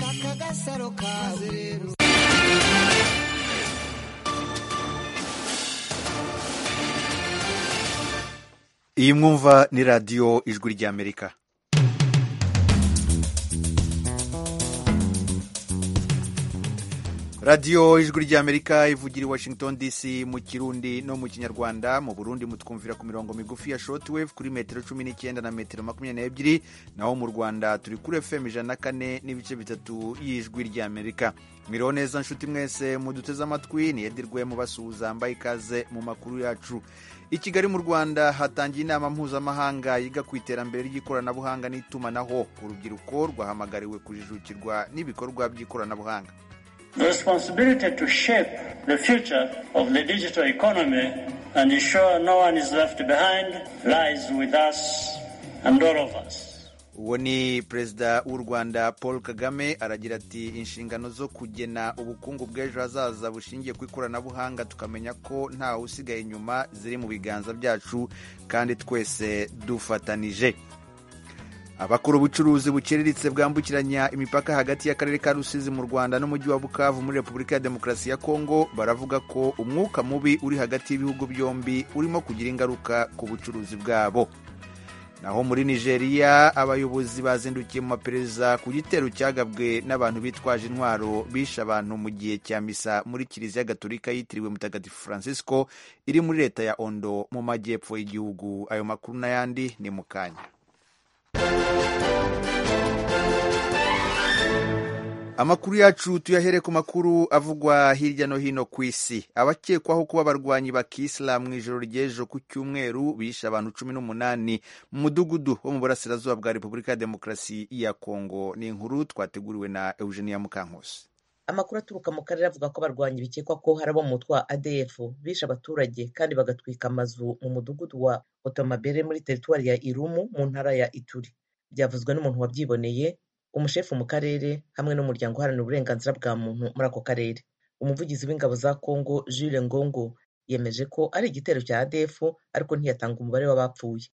aka gasaro kawe rero iyi mwumva ni radiyo ijwi ry'amerika radiyo ijwi ry'amerika ivugira i washington dc mu kirundi no mu kinyarwanda mu burundi mutwumvira ku mirongo migufi ya shortwave kuri metero cumi n'icyenda na metero makumyabiri n'ebyiri naho mu rwanda turi kuri fm ijana na kane n'ibice bitatu y'ijwi ry'amerika mwiriho neza nshuti mwese muduteze amatwi ni edirwe mubasuhuza mbaye ikaze mu makuru yacu i kigali mu rwanda hatangiye inama mpuzamahanga yiga ku iterambere ry'ikoranabuhanga n'itumanaho urubyiruko rwahamagariwe kujijukirwa n'ibikorwa by'ikoranabuhanga The responsibility to shape the future of the digital economy and ensure no one is left behind lies with us and all of us. uwo ni perezida w'u rwanda paul kagame aragira ati inshingano zo kugena ubukungu bw'ejo hazaza bushingiye ku ikoranabuhanga tukamenya ko ntawe usigaye inyuma ziri mu biganza byacu kandi twese dufatanije abakora ubucuruzi buciriritse bwambukiranya imipaka hagati y'akarere ka rusizi mu rwanda n'umujyi wa bukavu muri repubulika ya demokarasi ya kongo baravuga ko umwuka mubi uri hagati y'ibihugu byombi urimo kugira ingaruka ku bucuruzi bwabo naho muri nigeria abayobozi bazindukiye mu maperereza ku gitero cyagabwe n'abantu bitwaje intwaro bishe abantu mu gihe cya misa muri kiliziya gatolika yitiriwe mutagatifu francisco iri muri leta ya ondo mu majyepfo y'igihugu ayo makuru n'ayandi ni mu kanya amakuru yacu tuyahere ku makuru avugwa hirya no hino ku isi abakekwaho kuba abarwanyi ba kisilamu mu ijoro ry'ejo ku cyumweru bishe abantu cumi n'umunani mu mudugudu wo mu burasirazuba bwa repubulika ya demokarasi ya kongo ni inkuru twateguriwe na eugenia mukankusi amakuru aturuka mu karere avuga ko abarwanyi bikekwa ko hari abo mu mutwe wa adf bishe abaturage kandi bagatwika amazu mu mudugudu wa otomabere muri teritwari ya irumu mu ntara ya ituri byavuzwe n'umuntu wabyiboneye umushefu mu karere hamwe n'umuryango uharanira uburenganzira bwa muntu muri ako karere umuvugizi w'ingabo za kongo jules ngongo yemeje ko ari igitero cya adefu ariko ntiyatanga umubare w'abapfuye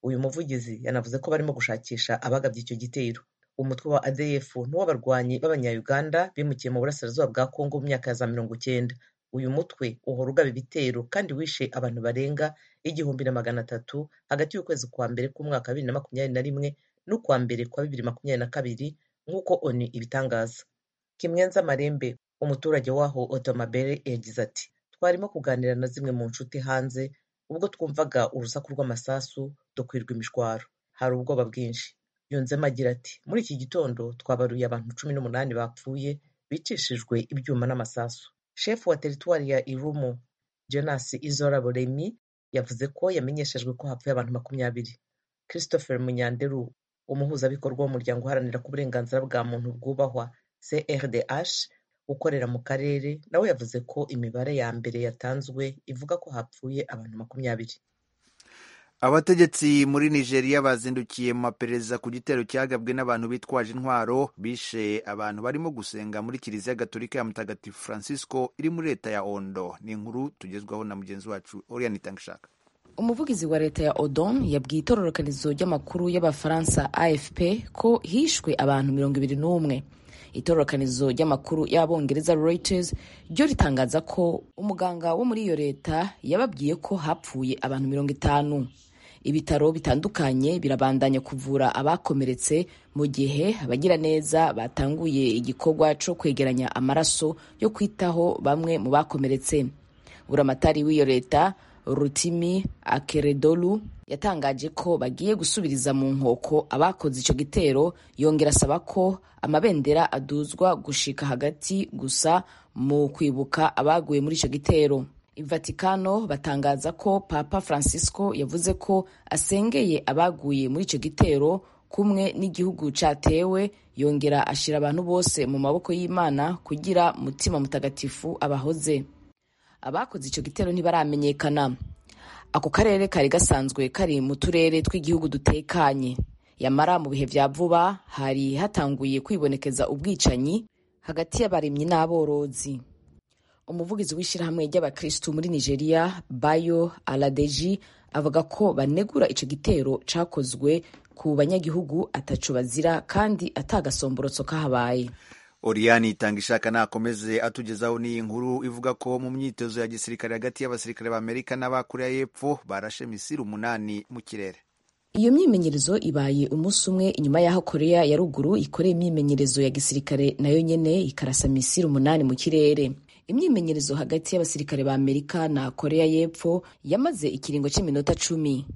uyu muvugizi yanavuze ko barimo gushakisha abagabye icyo gitero umutwe wa adf n'uw'abarwanyi b'abanyayuganda bimukiye mu burasirazuba bwa kongo mu myaka ya za mirongo icyenda uyu mutwe uhora ugaba ibitero kandi wishe abantu barenga igihumbi na magana atatu hagati y'ukwezi kwa mbere k'umwaka wa bibiri na makumyabiri na rimwe n'ukwa mbere kwa bibiri makumyabiri na kabiri nk'uko onu ibitangaza kimwenza marembe umuturage w'aho otomabere yagize ati twarimo kuganira na zimwe mu nshuti hanze ubwo twumvaga urusaku rw'amasasu dukwirwa imishwaro hari ubwoba bwinshi yunzemo agira ati muri iki gitondo twabaruye abantu cumi n'umunani bapfuye bicishijwe ibyuma n'amasasu shefu wa teritwari ya irumu jonas izoraboremi yavuze ko yamenyeshejwe ko hapfuye abantu makumyabiri christopher munyanderu umuhuzabikorwa w'umuryango uharanira ko uburenganzira bwa muntu bwubahwa crdh ukorera mu karere nawe yavuze ko imibare ya mbere yatanzwe ivuga ko hapfuye abantu makumyabiri abategetsi muri nigeria bazindukiye mu maperereza ku gitero cyagabwe n'abantu bitwaje intwaro bishe abantu barimo gusenga muri kiliziya gatolika ya mutagatifu francisco iri muri leta ya ondo ni inkuru tugezwaho na mugenzi wacu oriane itangishaka umuvugizi wa leta ya odon yabwiye itororokanizo ry'amakuru y'abafaransa afp ko hishwe abantu mirongo ibiri n'umwe itororokanizo ry'amakuru y'abongereza reuters ryo ritangaza ko umuganga wo muri iyo leta yababwiye ko hapfuye abantu mirongo itanu ibitaro bitandukanye birabandanya kuvura abakomeretse mu gihe abagiraneza batanguye igikorwa cyo kwegeranya amaraso yo kwitaho bamwe mu bakomeretse buramatari w'iyo leta rutimi akeredolu yatangaje ko bagiye gusubiriza mu nkoko abakoze icyo gitero yongera asaba ko amabendera aduzwa gushika hagati gusa mu kwibuka abaguye muri icyo gitero ivatikano batangaza ko papa francisco yavuze ko asengeye abaguye muri icyo gitero kumwe n'igihugu cyatewe yongera ashyira abantu bose mu maboko y'imana kugira mutima mutagatifu abahoze abakoze icyo gitero ntibaramenyekana ako karere kari gasanzwe kari mu turere tw'igihugu dutekanye yamara mu bihe bya vuba hari hatanguye kwibonekeza ubwicanyi hagati y'abaremyi n'aborozi umuvugizi w'ishyirahamwe ry'abakirisitu muri nigeria bayo aladeji avuga ko banegura icyo gitero cyakozwe ku banyagihugu atacu bazira kandi atagasomborotso kahabaye Oriani itanga ishaka nakomeze atugezaho n'iyi nkuru ivuga ko mu myitozo ya gisirikare hagati y'abasirikare b'Amerika n'abakoreya y'Epfo barashe misiri umunani mu kirere iyo myimenyerezo ibaye umunsi umwe inyuma y'aho korea ya ruguru ikoreye imyimenyerezo ya gisirikare nayo nyene ikarasa misiri umunani mu kirere imyimenyerezo hagati y'abasirikare ba amerika na korea y'epfo yamaze ikiringo cy'iminota cumi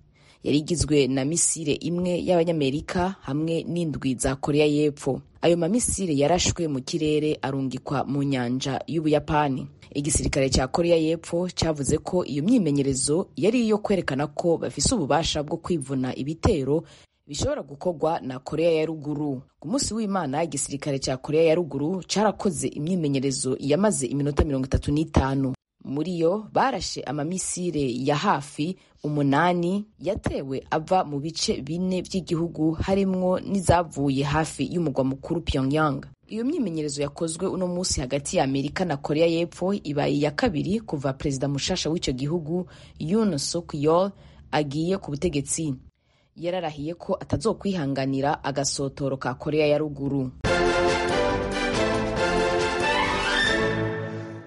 yari igizwe na misile imwe y'abanyamerika hamwe n'indwi za korea y'epfo ayo mamisile yarashwe mu kirere arungikwa mu nyanja y'ubuyapani igisirikare cya korea y'epfo cyavuze ko iyo myimenyerezo yari iyo kwerekana ko bafise ububasha bwo kwivuna ibitero bishobora gukorwa na korea ya ruguru ku munsi w'imana igisirikare cya korea ya ruguru cyarakoze imyimenyerezo yamaze iminota mirongo itatu n'itanu muri yo barashe amamisire ya hafi umunani yatewe ava mu bice bine by'igihugu harimwo n'izavuye hafi y'umugwa mukuru pyongyang iyo myimenyerezo yakozwe uno munsi hagati ya amerika na korea y'epfo ibaye iya kabiri kuva perezida mushasha w'icyo gihugu yun suk yol agiye ku butegetsi yararahiye ko atazokwihanganira agasotoro ka korea ya ruguru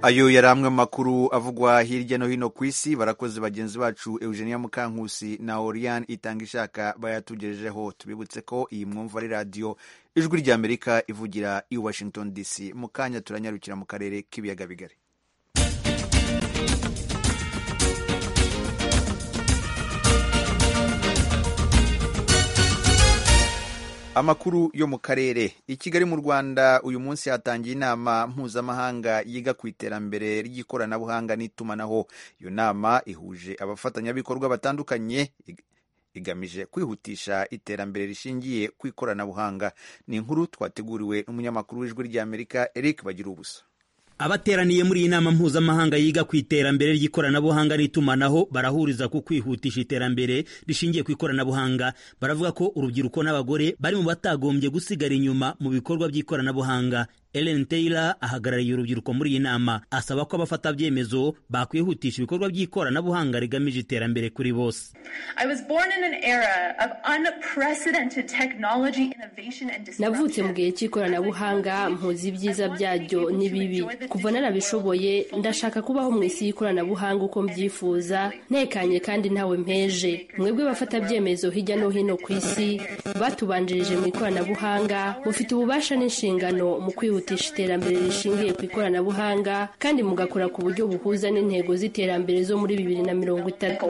ayo yari amwe mu makuru avugwa hirya no hino ku isi barakoze bagenzi bacu eugenia mukankusi na oriane itanga ishaka bayatugejejeho tubibutse ko iyi mwumva ari radiyo ijwi rya amerika ivugira i washington dc mu kanya turanyarukira mu karere k'ibiyaga bigari amakuru yo mu karere i kigali mu rwanda uyu munsi hatangiye inama mpuzamahanga yiga ku iterambere ry'ikoranabuhanga n'itumanaho iyo nama ihuje abafatanyabikorwa batandukanye igamije kwihutisha iterambere rishingiye ku ikoranabuhanga ni inkuru twateguriwe n'umunyamakuru w'ijwi ry'amerika eric bagira ubusa abateraniye muri iyi nama mpuzamahanga yiga ku iterambere ry'ikoranabuhanga n'itumanaho barahuriza ku kwihutisha iterambere rishingiye ku ikoranabuhanga baravuga ko urubyiruko n'abagore bari mu batagombye gusigara inyuma mu bikorwa by'ikoranabuhanga Ellen Taylor ahagarariye urubyiruko muri iyi nama asaba ko abafata byemezo bakwihutisha ibikorwa by'ikoranabuhanga rigamije iterambere kuri bose navutse mu gihe cy'ikoranabuhanga mpuzi ibyiza byaryo n'ibibi kuva narabishoboye ndashaka kubaho mu isi y'ikoranabuhanga uko mbyifuza ntekanye kandi ntawe mpeje mwebwe bafata byemezo hirya no hino ku isi batubanjirije mu ikoranabuhanga mufite ububasha n'inshingano mu kwihutisha kwihutisha iterambere rishingiye ku ikoranabuhanga kandi mugakora ku buryo buhuza n'intego z'iterambere zo muri bibiri na mirongo itatu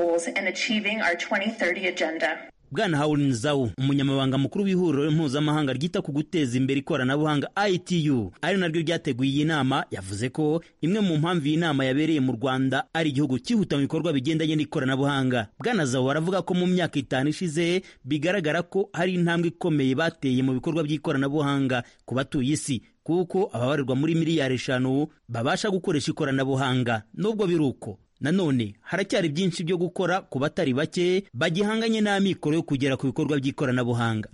bwana hawurin zawu umunyamabanga mukuru w'ihuriro mpuzamahanga ryita ku guteza imbere ikoranabuhanga itu ari naryo ryateguye iyi nama yavuze ko imwe mu mpamvu iyi nama yabereye mu rwanda ari igihugu cyihuta mu bikorwa bigendanye n'ikoranabuhanga bwana zawu aravuga ko mu myaka itanu ishize bigaragara ko hari intambwe ikomeye bateye mu bikorwa by'ikoranabuhanga ku batuye isi kuko ababarirwa muri miliyari eshanu babasha gukoresha ikoranabuhanga nubwo biri uko nanone haracyari byinshi byo gukora ku batari bake bagihanganye n'amikoro yo kugera ku bikorwa by'ikoranabuhanga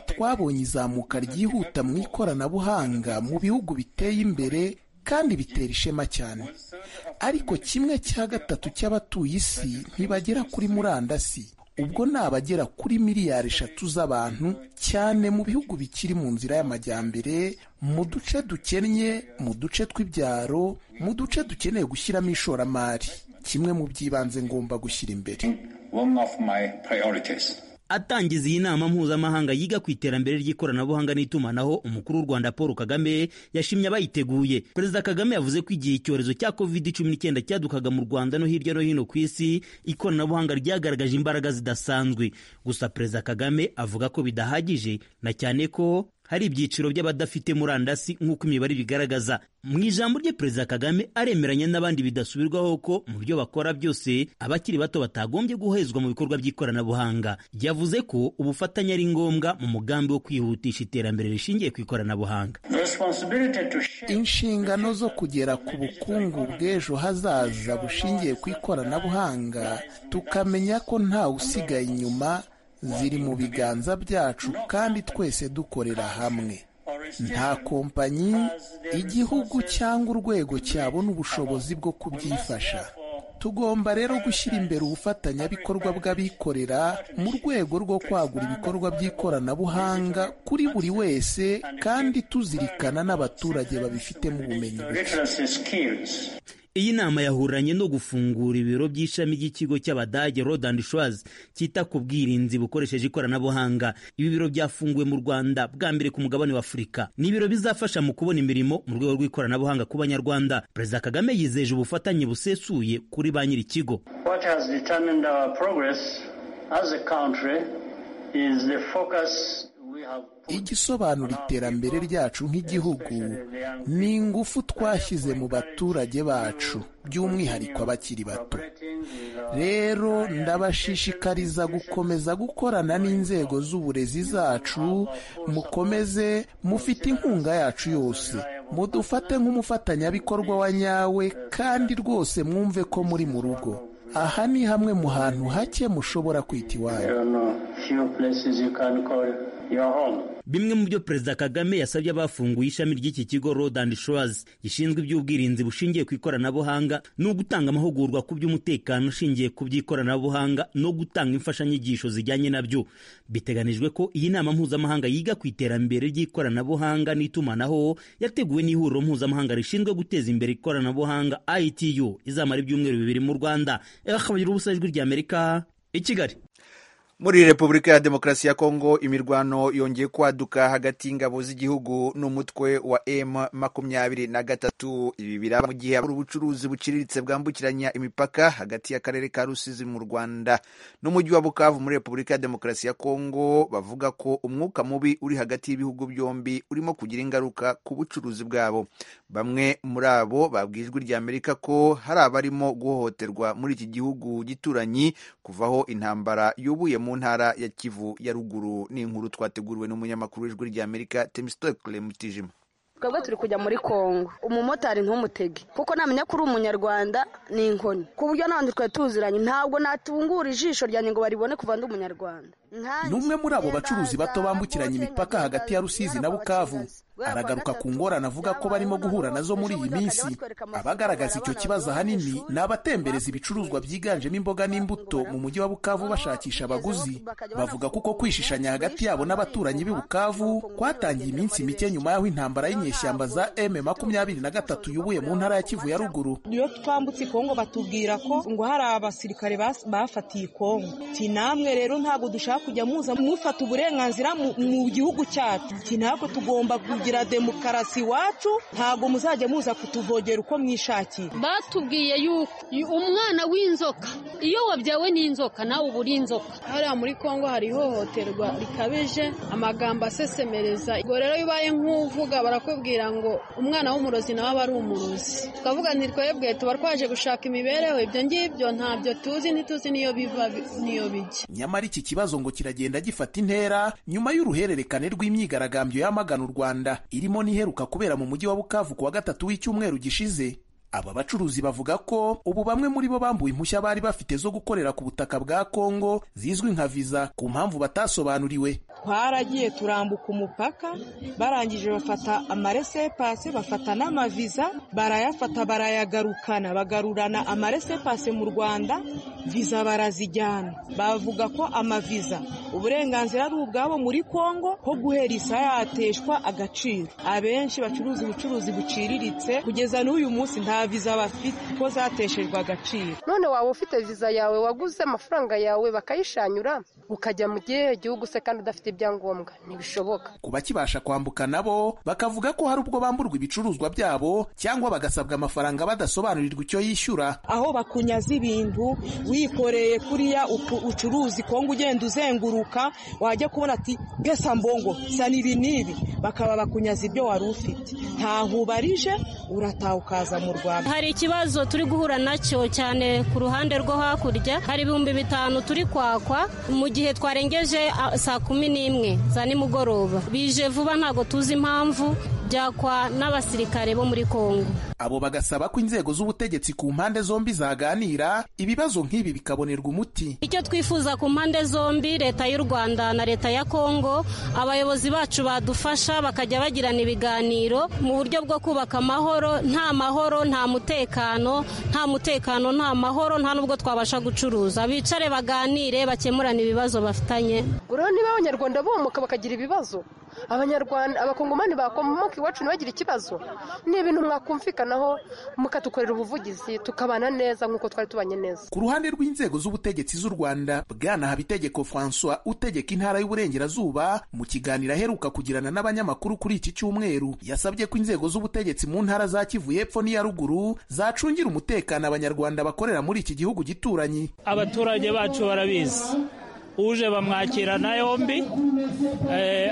twabonye izamuka ryihuta mu ikoranabuhanga mu bihugu biteye imbere kandi bitera ishema cyane ariko kimwe cya gatatu cy'abatuye isi ntibagera kuri murandasi ubwo ni abagera kuri miliyari eshatu z'abantu cyane mu bihugu bikiri mu nzira y'amajyambere mu duce dukennye mu duce tw'ibyaro mu duce dukeneye gushyiramo ishoramari kimwe mu by'ibanze ngomba gushyira imbere atangiza iyi nama mpuzamahanga yiga ku iterambere ry'ikoranabuhanga n'itumanaho umukuru w'u rwanda paul kagame yashimye abayiteguye perezida kagame yavuze ko igihe icyorezo cya covid cumi n'icyenda cyadukaga mu rwanda no hirya no hino ku isi ikoranabuhanga ryagaragaje imbaraga zidasanzwe gusa perezida kagame avuga ko bidahagije na cyane ko hari ibyiciro by'abadafite murandasi nk'uko imibare bigaragaza mu ijambo rye perezida kagame aremeranya n'abandi bidasubirwaho ko mu byo bakora byose abakiri bato batagombye guhezwa mu bikorwa by'ikoranabuhanga yavuze ko ubufatanye ari ngombwa mu mugambi wo kwihutisha iterambere rishingiye ku ikoranabuhanga inshingano zo kugera ku bukungu bw'ejo hazaza bushingiye ku ikoranabuhanga tukamenya ko ntawe usigaye inyuma ziri mu biganza byacu kandi twese dukorera hamwe nta kompanyi igihugu cyangwa urwego cyabona ubushobozi bwo kubyifasha tugomba rero gushyira imbere ubufatanyabikorwa bw'abikorera mu rwego rwo kwagura ibikorwa by'ikoranabuhanga kuri buri wese kandi tuzirikana n'abaturage babifitemo ubumenyi literacy skills. Iyi nama yahuranye no gufungura ibiro by'ishami ry'ikigo cy'Abadage Road and Shores cyita ku bwirinzi bukoresheje ikoranabuhanga. Ibi biro byafunguwe mu Rwanda bwa mbere ku mugabane wa Afurika. Ni ibiro bizafasha mu kubona imirimo mu rwego rw'ikoranabuhanga ku Banyarwanda. Perezida Kagame yizeje ubufatanye busesuye kuri ba nyir'ikigo. What has determined our progress as a country is the focus we have put igisobanura iterambere ryacu nk'igihugu ni ingufu twashyize mu baturage bacu by'umwihariko abakiri bato rero ndabashishikariza gukomeza gukorana n'inzego z'uburezi zacu mukomeze mufite inkunga yacu yose mudufate nk'umufatanyabikorwa wa nyawe kandi rwose mwumve ko muri mu rugo aha ni hamwe mu hantu hake mushobora kwita iwanyu There are no few places you can call your home. Bimwe mu byo Perezida Kagame yasabye abafunguye ishami ry'iki kigo Road and Shores gishinzwe iby'ubwirinzi bushingiye ku ikoranabuhanga ni ugutanga amahugurwa ku by'umutekano ushingiye ku by'ikoranabuhanga no gutanga imfashanyigisho zijyanye nabyo. Biteganijwe ko iyi nama mpuzamahanga yiga ku iterambere ry'ikoranabuhanga n'itumanaho yateguwe n'ihuriro mpuzamahanga rishinzwe guteza imbere ikoranabuhanga ITU izamara ibyumweru bibiri mu Rwanda. Ekabagira ubusa ijwi rya Amerika i Kigali. muri repubulika ya demokarasi ya kongo imirwano yongeye kwaduka hagati y'ingabo z'igihugu n'umutwe wa m makumyabiri na gatatu ibi biraba mu gihe abakora ubucuruzi buciriritse bwambukiranya imipaka hagati y'akarere ka rusizi mu rwanda n'umujyi wa bukavu muri repubulika ya demokarasi ya kongo bavuga ko umwuka mubi uri hagati y'ibihugu byombi urimo kugira ingaruka ku bucuruzi bwabo bamwe muri abo babwiye ijwi rya amerika ko hari abarimo guhohoterwa muri iki gihugu gituranyi kuvaho intambara yubuye mu ntara ya Kivu ya ruguru ni inkuru twateguriwe n'umunyamakuru w'ijwi ry'Amerika Temistokle Mutijima twebwe turi kujya muri kongo umumotari ntumutege kuko namenya ko uri umunyarwanda ni inkoni ku buryo n'abandi twari tuziranye ntabwo natungura ijisho ryanjye ngo baribone kuva ndi umunyarwanda ni umwe muri abo bacuruzi bato bambukiranya imipaka hagati ya rusizi na bukavu aragaruka ku ngorane avuga ko barimo guhura nazo muri iyi minsi abagaragaza icyo kibazo ahanini ni abatembereza ibicuruzwa byiganjemo imboga n'imbuto mu mujyi wa bukavu bashakisha abaguzi bavuga ko uko kwishishanya hagati yabo n'abaturanyi b'i bukavu kwatangiye iminsi mike nyuma y'aho intambara y'inyeshyamba za m makumyabiri na gatatu yubuye mu ntara ya kivu ya ruguru iyo twambutse kongo batubwira ko ngo hari abasirikare bas- bafatiye kongo ti namwe rero ntabwo dushaka kujya muza mufata uburenganzira mu- mu gihugu cyacu ti ntabwo tugomba kugira demokarasi iwacu ntabwo muzajya muza kutuvogera uko mwishakiye batubwiye yuko umwana w'inzoka iyo wabyawe n'inzoka nawe uba uri inzoka hariya muri kongo hari ihohoterwa rikabije amagambo asesemereza ubwo rero iyo ubaye nk'uvuga barakubwira ngo umwana w'umurozi nawe aba ari umurozi tukavuga nti twebwe tuba twaje gushaka imibereho ibyo ngibyo ntabyo tuzi ntituzi n'iyo biva n'iyo bijya nyamara iki kibazo ngo kiragenda gifata intera nyuma y'uruhererekane rw'imyigaragambyo yamagana u rwanda irimo n'iheruka kubera mu mujyi wa bukavu ku wa gatatu w'icyumweru gishize aba bacuruzi bavuga ko ubu bamwe muri bo bambuwe impushya bari bafite zo gukorera ku butaka bwa kongo zizwi nka viza ku mpamvu batasobanuriwe twaragiye turambuka umupaka barangije bafata amaresepase bafata n'amaviza barayafata barayagarukana bagarurana amaresepase mu rwanda viza barazijyana bavuga ko amaviza uburenganzira ari ubwabo muri kongo ko guhera isaha yateshwa agaciro abenshi bacuruza ubucuruzi buciriritse kugeza n'uyu munsi nta viza bafite ko zateshejwe agaciro none waba ufite viza yawe waguze amafaranga yawe bakayishanyura ukajya mu gihe gihugu se kandi udafite ibyangombwa ntibishoboka ku bakibasha kwambuka nabo bakavuga ko hari ubwo bamburwa ibicuruzwa byabo cyangwa bagasabwa amafaranga badasobanurirwa icyo yishyura aho bakunyaza ibintu wikoreye kuriya ucu- ucuruzi kongo ugenda uzenguruka wajya kubona ati pesa mbongo sana ibi n'ibi bakaba bakunyaza ibyo wari ufite ntaho ubarije urataha ukaza mu rwanda hari ikibazo turi guhura nacyo cyane ku ruhande rwo hakurya hari ibihumbi bitanu turi kwakwa mu gihe twarengeje ah, saa kumi n'imwe za nimugoroba bije vuba ntabwo tuzi impamvu byakwa n'abasirikare bo muri kongo abo bagasaba ko inzego z'ubutegetsi ku mpande zombi zaganira ibibazo nk'ibi bikabonerwa umuti icyo twifuza ku mpande zombi leta y'u rwanda na leta ya kongo abayobozi bacu badufasha bakajya bagirana ibiganiro mu buryo bwo kubaka amahoro nta mahoro nta mutekano nta mutekano nta mahoro nta n'ubwo twabasha gucuruza bicare baganire bakemurane ibibazo bafitanye urabona niba abanyarwanda bumuka bakagira ibibazo abanyarwanda abakongomani bakomoka iwacu ntibagire ikibazo ni ibintu mwakumvikanaho mukadukorera ubuvugizi tukabana neza nk'uko twari tubanye neza ku ruhande rw'inzego z'ubutegetsi z'u rwanda bwana habitegeko francois utegeka intara y'uburengerazuba mu kiganiro aheruka kugirana n'abanyamakuru kuri iki cyumweru yasabye ko inzego z'ubutegetsi mu ntara za kivu y'epfo n'iya ruguru zacungira umutekano abanyarwanda bakorera muri iki gihugu gituranye abaturage bacu barabizi uje bamwakirana yombi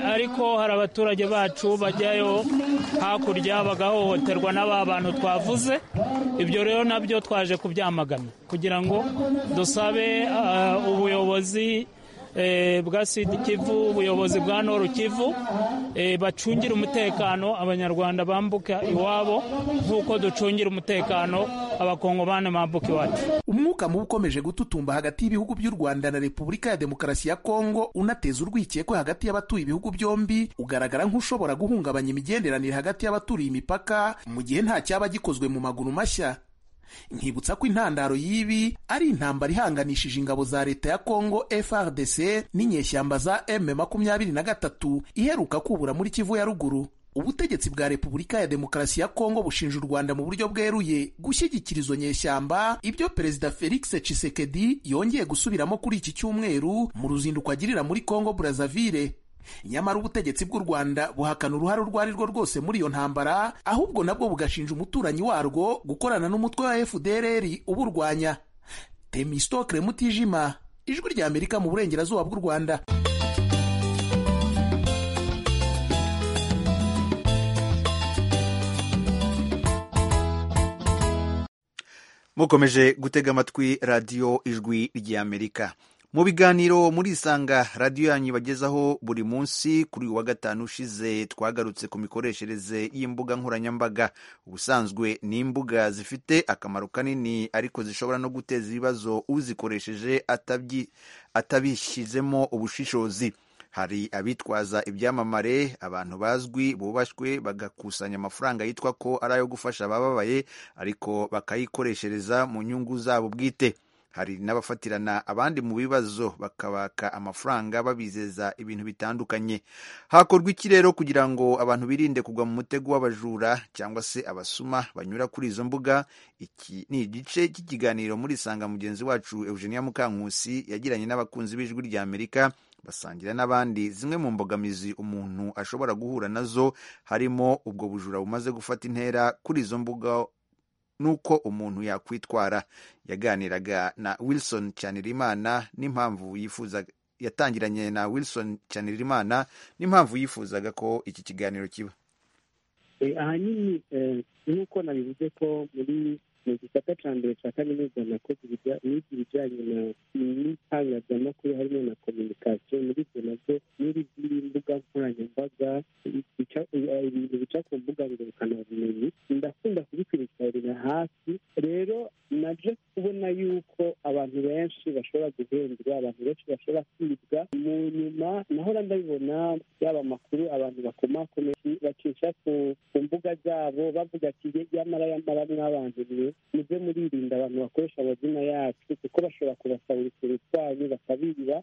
ariko hari abaturage bacu bajyayo hakurya bagahohoterwa n'aba bantu twavuze ibyo rero nabyo twaje kubyamagana kugira ngo dusabe ubuyobozi bwa sida kivu ubuyobozi bwa noru kivu bacungire umutekano abanyarwanda bambuka iwabo nk'uko ducungira umutekano abakongomani bambuka iwacu umwuka mubi ukomeje gututumba hagati y'ibihugu by'u rwanda na repubulika ya demokarasi ya kongo unateza urwikekwe hagati y'abatuye ibihugu byombi ugaragara nk'ushobora guhungabanya imigenderanire hagati y'abaturiye imipaka mu gihe nta cyaba gikozwe mu maguru mashya nkibutsa ko intandaro y'ibi ari intambara ihanganishije ingabo za leta ya kongo frdc n'inyeshyamba za m makumyabiri na gatatu iheruka kubura muri kivu ya ruguru ubutegetsi bwa repubulika ya demokarasi ya kongo bushinja u rwanda mu buryo bweruye gushyigikira izo nyeshyamba ibyo perezida felix cisekedi yongeye gusubiramo kuri iki cyumweru mu ruzinduko agirira muri kongo brazzaville nyamara ubutegetsi bw'u rwanda buhakana uruhare urwo ari rwo rwose muri iyo ntambara ahubwo nabwo bugashinja umuturanyi warwo gukorana n'umutwe wa fdrr uburwanya temistokre mutijima ijwi rya amerika mu burengerazuba bw'u rwanda mukomeje gutega amatwi radiyo ijwi ry'amerika mu biganiro muri isanga radiyo yanyu ibagezaho buri munsi kuri uwa gatanu ushize twagarutse ku mikoreshereze y'imbuga nkoranyambaga ubusanzwe ni imbuga zifite akamaro kanini ariko zishobora no guteza ibibazo uzikoresheje atabishyizemo ubushishozi hari abitwaza ibyamamare abantu bazwi bubashywe bagakusanya amafaranga yitwa ko ari ayo gufasha abababaye ariko bakayikoreshereza mu nyungu zabo bwite hari n'abafatirana abandi mu bibazo bakabaka amafaranga babizeza ibintu bitandukanye hakorwa iki rero kugira ngo abantu birinde kugwa mu mutego w'abajura cyangwa se abasuma banyura kuri izo mbuga iki ni igice cy'ikiganiro muri sanga mugenzi wacu eugenia mukankusi yagiranye n'abakunzi b'ijwi rya amerika basangira n'abandi zimwe mu mbogamizi umuntu ashobora guhura nazo harimo ubwo bujura bumaze gufata intera kuri izo mbuga n'uko umuntu yakwitwara yaganiraga na wilson cyanirimana n'impamvu yifuza yatangiranye na wilson cyanirimana n'impamvu yifuzaga ko iki kiganiro kiba ahanini nk'uko nabivuze ko muri mu gisata cya mbere cya kaminuza nakoze niga ibijyanye n'itangazamakuru harimo na kominikasiyo muri ibyo nabyo muri ziriya mbuga nkoranyambaga ibintu bica ku mbuga ngurukana bumenyi ndakunda kubikurikirana hafi rero naje kubona yuko abantu benshi bashobora guhendwa abantu benshi bashobora kwibwa mu nyuma nahora ndabibona yaba amakuru abantu bakomakome bacisha ku mbuga zabo bavuga ati yamara yamara mw'abantu mwe muze muririnda abantu bakoresha amazina yacu kuko bashobora kubasabira utuntu twanyu bakabiba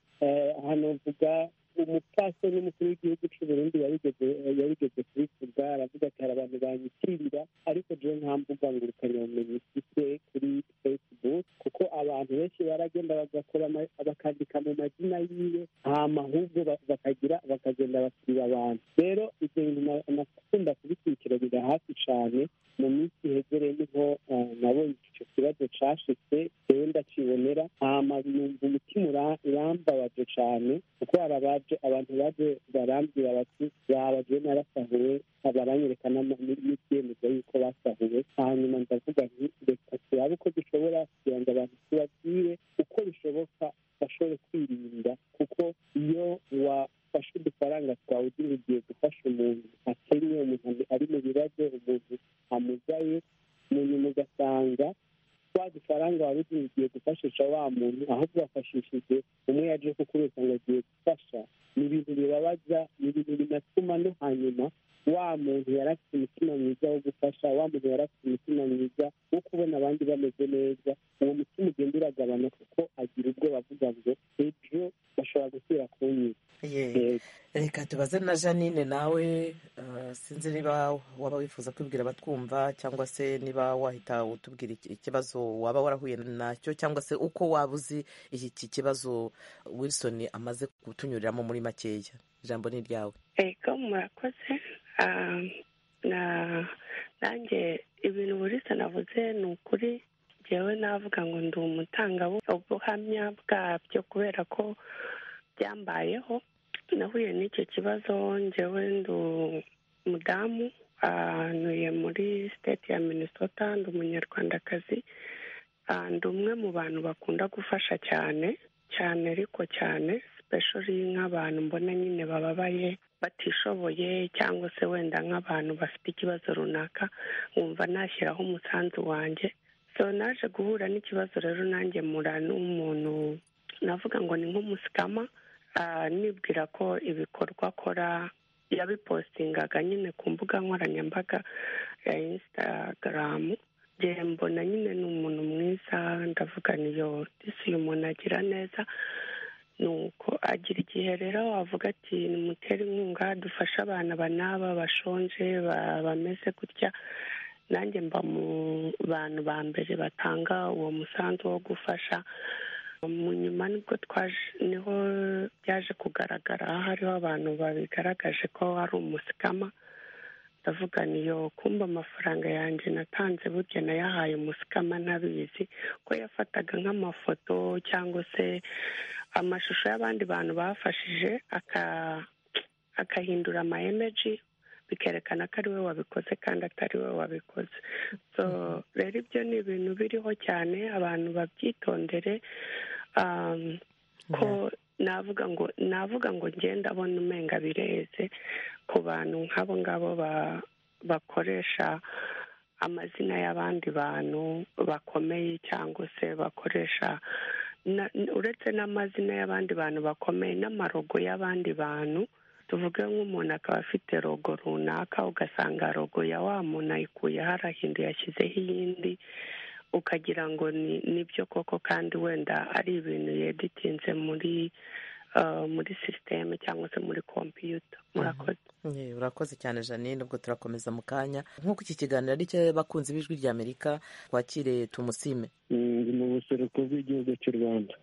hano mvuga umupfasoni n'umukuru w'igihugu cy'u burundi yabigeze kuri kuga aravuga ati hari abantu banyitirira ariko jewe nta mbuga ngurukanabumenyi ifite kuri facebook kuko abantu benshi baragenda bagakora bakandika mu mazina yiwe hama ahubwo bakagira bakagenda bakiriba abantu rero ibyo bintu nakunda kubikurikiranira hafi cyane mu minsi ihegereye niho nabonye icyo kibazo cyashitse rero ndakibonera hama numva umutima urambabaje cyane kuko hari abantu baje barambwira bati babagiye narasahuwe baranyereka n'ibyemezo yuko basahuwe hanyuma ndavuga nti reka turabe uko dushobora kugira ngo abantu tubabwire uko bishoboka bashobore kwirinda kuko iyo wafashe udufaranga twawe ugiye gufasha umuntu akennye umuntu ari wa muntu ahubwo bafashishije umwe yaje ko kuri usanga agiye gufasha ni ibintu bibabaza ni ibintu binatuma no hanyuma wa muntu yari afite umutima mwiza wo gufasha wa muntu yari afite umutima mwiza wo kubona abandi bameze neza uwo mutima ugenda uragabana kuko agira ubwoba avuga ngo ejo bashobora gusubira kunyiza reka tubaze na janine nawe uh, sinzi niba waba wifuza kwibwira abatwumva cyangwa se niba wahita utubwira iki- ikibazo waba warahuye nacyo cyangwa se uko waba uzi iki iki kibazo wilson amaze kutunyuriramo muri makeya ijambo ni iryawe ego murakoze Ah, na- nanjye ibintu burisa navuze ni ukuri njyewe navuga ngo ndi umutangabuhamya bwabyo kubera ko byambayeho nahuye n'icyo kibazo njyewe ndi umudamu ah, ntuye muri state ya minnesota ndi umunyarwandakazi Ah, ndi umwe mu bantu bakunda gufasha cyane cyane ariko cyane sipeshori nk'abantu mbona nyine bababaye batishoboye cyangwa se wenda nk'abantu bafite ikibazo runaka nkumva nashyiraho umusanzu wanjye so naje guhura n'ikibazo rero nanjye mura n'umuntu navuga ngo ni nk'umusikama ah, nibwira ko ibikorwa akora yabipostingaga nyine ku mbuga nkoranyambaga ya instagram njye mbona nyine ni umuntu mwiza ndavuga niyo disi uyu muntu agira neza ni uko agira igihe rero wavuga ati nimutere inkunga dufashe abana banaba bashonje ba- bameze gutya nanjye mba mu bantu ba mbere batanga uwo musanzu wo gufasha mu nyuma nibwo twaje niho byaje kugaragara hariho abantu babigaragaje ko ari umusikama ndavuga niyo kumba amafaranga yanjye natanze burya nayahaye umusikama ntabizi ko yafataga nk'amafoto cyangwa se amashusho y'abandi bantu bafashije aka- akahindura ama emeji bikerekana ko ari we wabikoze kandi atari we wabikoze so rero ibyo ni ibintu biriho cyane abantu babyitondere um, ko navuga ngo navuga ngo ngenda abona umenga bireze ku bantu nk'abo ngabo ba- bakoresha amazina y'abandi bantu bakomeye cyangwa se bakoresha na- uretse n'amazina y'abandi bantu bakomeye n'amarogo y'abandi bantu tuvuge nk'umuntu akaba afite rogo runaka ugasanga rogo ya wa muntu ayikuyeho arahinduye yashyizeho iyindi ukagira ngo ni nibyo koko kandi wenda ari ibintu yeditinze muri ah, muri sisiteme cyangwa se muri kompiyuta murakoze Ye, urakoze cyane janine ubwo turakomeza mu kanya nk'uko iki kiganiro ari cy'abakunzi b'ijwi rya amerika twakire tumusime ndi mu buseruko bw'igihugu cy'u rwanda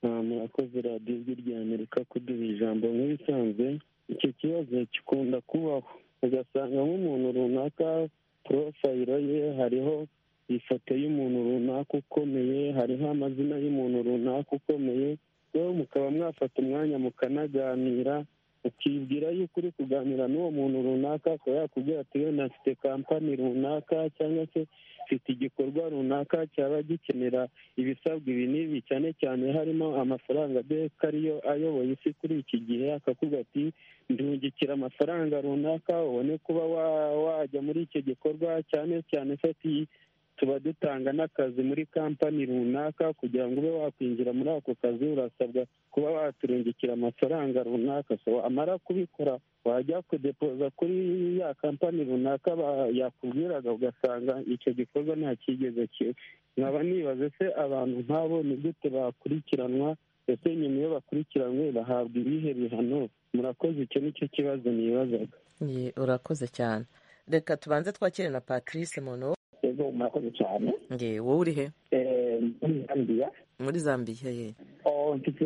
Ah, murakoze radiyo ijwi rya amerika kuduha ijambo nk'ibisanzwe icyo kibazo gikunda kubaho ugasanga nk'umuntu runaka porofayiro ye hariho ifoto y'umuntu runaka ukomeye hariho amazina y'umuntu runaka ukomeye wowe mukaba mwafata umwanya mukanaganira ukibwira yuko uri kuganira n'uwo muntu runaka akaba yakubwira ati wenda mfite kampani runaka cyangwa se mfite igikorwa runaka cyaba gikenera ibisabwa ibi n'ibi cyane cyane harimo amafaranga beka ariyo ayoboye isi kuri iki gihe akakuga ati ndungikira amafaranga runaka ubone kuba wa- wajya muri icyo gikorwa cyane cyane fati tuba dutanga n'akazi muri kampani runaka kugira ngo ube wakwinjira muri ako kazi urasabwa kuba waturungikira amafaranga runaka so amara kubikora wajya kudepoza kuri ya kampani runaka ba- yakubwiraga ugasanga icyo gikorwa nta cyigeze ki- nkaba nibaze se abantu nk'abo ni gute bakurikiranwa ese nyuma iyo bakurikiranwe bahabwa ibihe bihano murakoze icyo ni cyo kibazo nibazaga Ye, urakoze cyane reka tubanze twakire na patrice muntu ego murakoze cyane nge wowe uri he Eh, muri zambiya muri zambiya ye Oh, mfite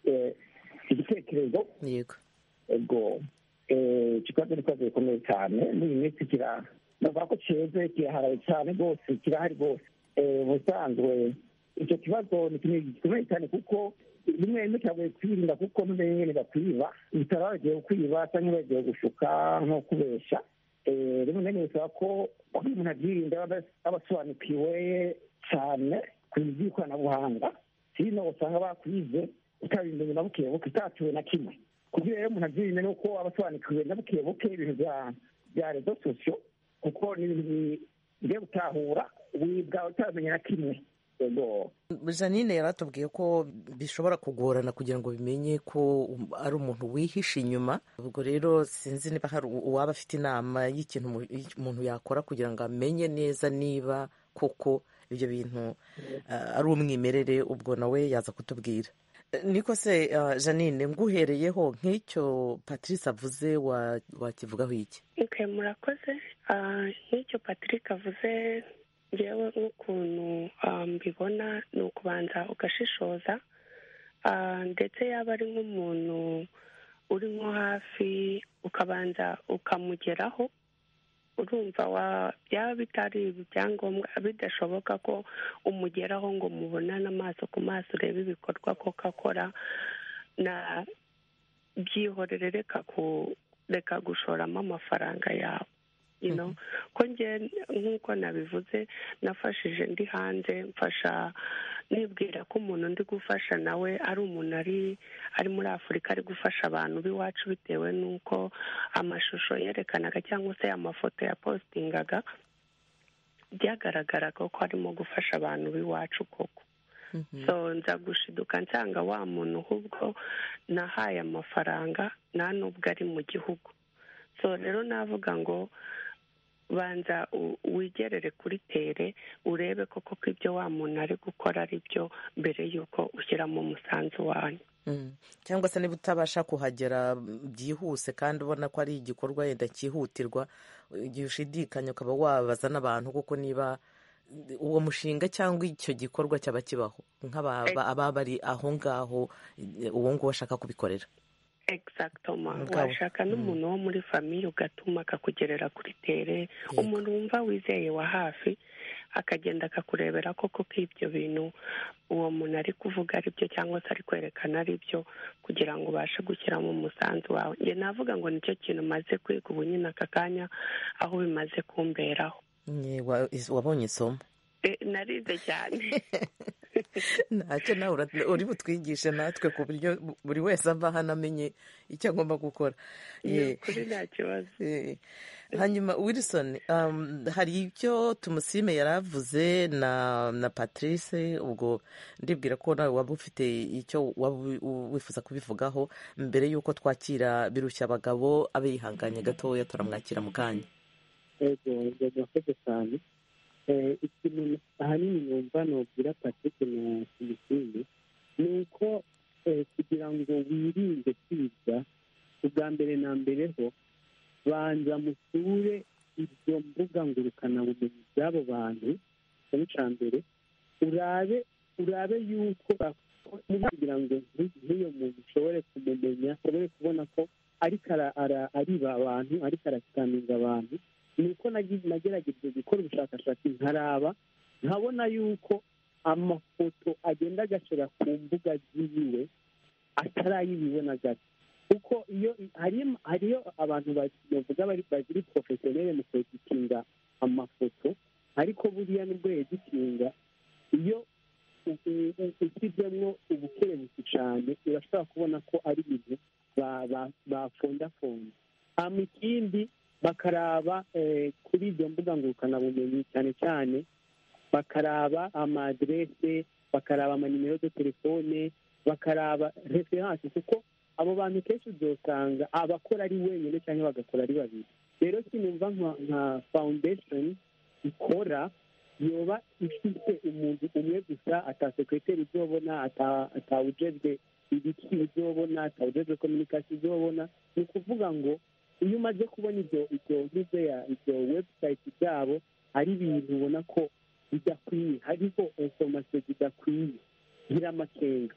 eh, igitekerezo yego ego Eh, ikibazo ni ikibazo gikomeye cyane muri iyi minsi kira navuga ko cyeze kiraharaye cyane rwose kirahari rwose Eh, ubusanzwe icyo kibazo ni ikintu gikomeye cyane kuko rimwe rimwe kiragoye kwirinda kuko n'ubundi nyine bakwiba bitari bagiye kwiba cyangwa bagiye gushuka nko kubeshya Eh, rimwe na rimwe bisaba ko kuba umuntu abyirinda aba aba asobanukiwe cyane ku by'ikoranabuhanga hino usanga bakwize utabimenye na buke buke utatuwe na kimwe kugira rero umuntu abyirinde ni uko aba asobanukiwe na buke buke ibintu bya bya rezo sosiyo kuko ni ibintu bigiye gutahura wibwa utabimenya na kimwe janine yaratubwiye ko bishobora kugorana kugira ngo bimenye ko ari umuntu wihishe inyuma ubwo rero sinzi niba hari uwaba afite inama y'ikintu umuntu yakora kugira ngo amenye neza niba koko ibyo bintu ari umwimerere ubwo nawe yaza kutubwira niko se janine nguhereyeho nk'icyo patrice avuze wakivugaho iki nke murakoze nk'icyo patrick avuze ngewe nk'ukuntu mbibona ni ukubanza ugashishoza ndetse yaba ari nk'umuntu uri nko hafi ukabanza ukamugeraho urumva byaba bitari ibyangombwa bidashoboka ko umugeraho ngo mubonane amaso ku maso urebe ibikorwa koko akora na byihorere reka gushoramo amafaranga yawe ko ngewe nk'uko nabivuze nafashije ndi hanze mfasha nibwira ko umuntu ndi gufasha nawe ari umuntu ari ari muri afurika ari gufasha abantu b'iwacu bitewe n'uko amashusho yerekanaga cyangwa se amafoto yapositingaga byagaragaraga ko arimo gufasha abantu b'iwacu koko so nza gushiduka nsanga wa muntu ahubwo nahaye amafaranga nta n'ubwo ari mu gihugu so rero navuga ngo banza wigerere kuri tere urebe koko ko ibyo wa muntu ari gukora ari byo mbere y'uko ushyiramo umusanzu wanyu cyangwa se niba utabasha kuhagera byihuse kandi ubona ko ari igikorwa yenda cyihutirwa igihe ushidikanya ukaba wabaza n'abantu kuko niba uwo mushinga cyangwa icyo gikorwa cyaba kibaho nk'ababa bari aho ngaho uwo nguwo ashaka kubikorera egisagitoma washaka n'umuntu wo muri famiye ugatuma akakugerera kuri tere umuntu wumva wizeye wa hafi akagenda akakurebera koko ko ibyo bintu uwo muntu ari kuvuga ari byo cyangwa se ari kwerekana ari byo kugira ngo ubashe gushyiramo umusanzu wawe njye navuga ngo nicyo kintu umaze kwiga ubu nyine aka kanya aho bimaze kumberaho wabonye isomo narize cyane ntacyo nawe uri butwigishe natwe ku buryo buri wese ava hano amenye icyo agomba gukora kuri nta kibazo hanyuma wilson hari icyo tumusime yari avuze na patrice ubwo ndibwira ko nawe waba ufite icyo waba wifuza kubivugaho mbere y'uko twakira birushya abagabo abe yihanganye gatoya turamwakira mu kanya murakoze cyane ikintu ahanini numva nubwira patrick na felicine ni uko kugira ngo wirinde kwiga ubwa mbere na mbere ho banza musure ibyo mbuga ngurukanabumenyi by'abo bantu cyane cya mbere urabe urabe yuko kugira ngo nk'iyo muntu ushobore kumumenya ushobore kubona ko ariko ariba abantu ariko arakikaninga abantu ni uko nagerageje gukora ubushakashatsi nkaraba nkabona yuko amafoto agenda agashora ku mbuga ziwe atarayibibona gato kuko iyo hariyo abantu bavuga bagiri porofesiyoneri mu kweditinga amafoto ariko buriya nibwo yeditinga iyo ushyizemo ubukerebutsi cyane urashobora kubona ko ari ibintu bafondafonda hanyuma ikindi bakaraba kuri ibyo mbuga ngurukanabumenyi cyane cyane bakaraba amaderese bakaraba amanimero de telefone bakaraba referanse kuko abo bantu kenshi uzasanga abakora ari wenyine cyangwa bagakora ari babiri rero kinumva nka fawundesheni ikora yoba ifite umuntu umwe gusa atasekreteri uzobona atawujejwe ibiki uzobona atawujejwe kominikasiyo uzobona ni ukuvuga ngo iyo umaze kubona ibyo ibyo ngize ya ibyo webusayiti byabo ari ibintu ubona ko bidakwiye hariho inforomasiyo zidakwiye ngira amakenga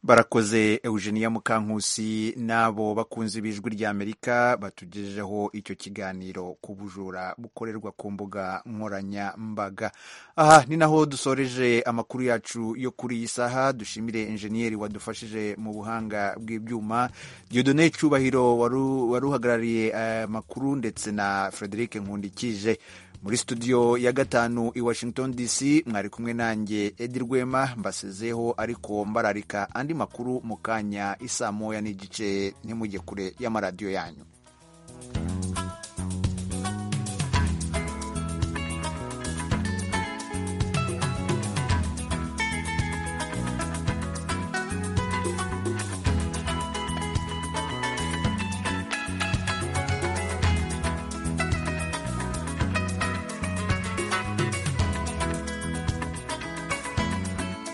barakoze eugenia mukankusi n'abo bakunze ibijwi rya amerika batugejeho icyo kiganiro ku bujura bukorerwa ku mbuga nkoranyambaga aha ni naho dusoreje amakuru yacu yo kuri iyi saha dushimire enjeniyeri wadufashije mu buhanga bw'ibyuma diodone cyubahiro wari uhagarariye amakuru ndetse na frederic nkundikije muri studio ya gatanu i washington dc mwari kumwe nanjye edi rwema mbasezeho ariko mbararika andi makuru mu kanya isaa moya n'igice ntimujye kure y'amaradiyo yanyu